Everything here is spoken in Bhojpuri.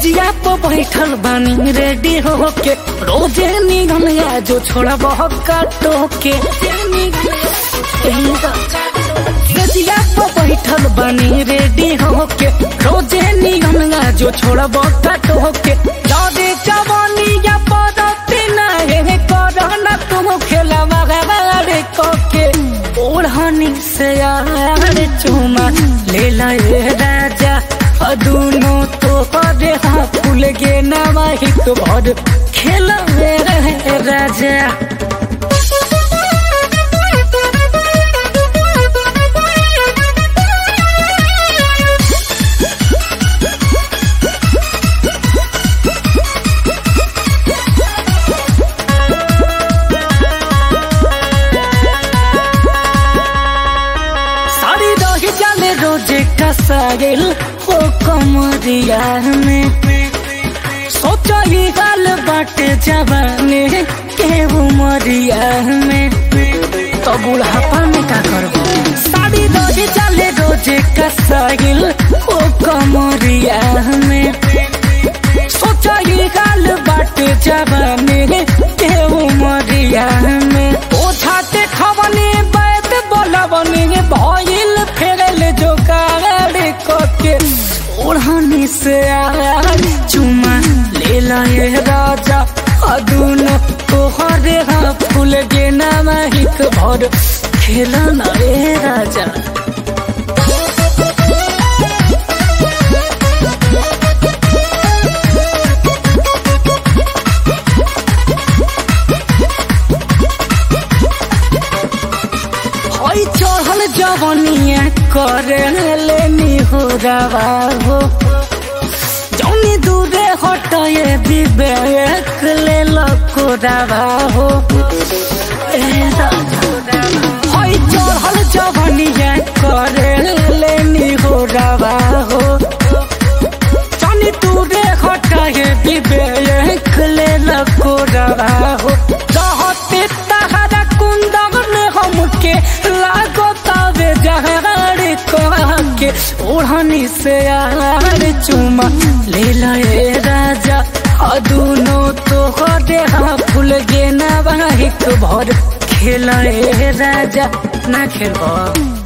सजिया पे बैठल बानी रेडी होके रोजे निगम या जो छोड़ा बहुत काटो के सजिया पे बैठल बानी रेडी होके रोजे निगम या जो छोड़ा बहुत काटो के जादे जवानी या पदती नहीं करना तुम खेला मगवारे कोके ओढ़नी से यार चुमा ले लाए राजा अदूनो तो करे हाँ फूल गे नवाहिक भर खेल रहे राजा साड़ी रही जाले रोजे कसाइल हो कमरिया में सोचो ही गाल बाटे जवाने के उमरिया में तो बुढ़ापा में का करबो साड़ी रही जाले रोजे कसाइल हो कमरिया में सोचो ही गाल बाटे जवाने के उमरिया में ओठाते खवनी बैत बोलवनी भइल फेरल जो कार के ओढ़नी से आर चुमा ले लाए राजा अदून तोहरे हाँ फूल गे नामिक भर खेला ना रे राजा हई चढ़ल जवनिया करे लेनी हो रवा हो जौनी दूरे हटए विवेक ले लको रवा हो ए राजा। हई चढ़ल जवनिया करे लेनी हो रवा हो जौनी दूरे हटए विवेक ले लको रवा हो रहते तहरा कुंदन हमके लागो तबे जहर के ओढ़नी से यार चुमा ले लाए राजा अदूनो तो हरे हाँ फूल गे नवाहिक भर खेलाए राजा ना खेल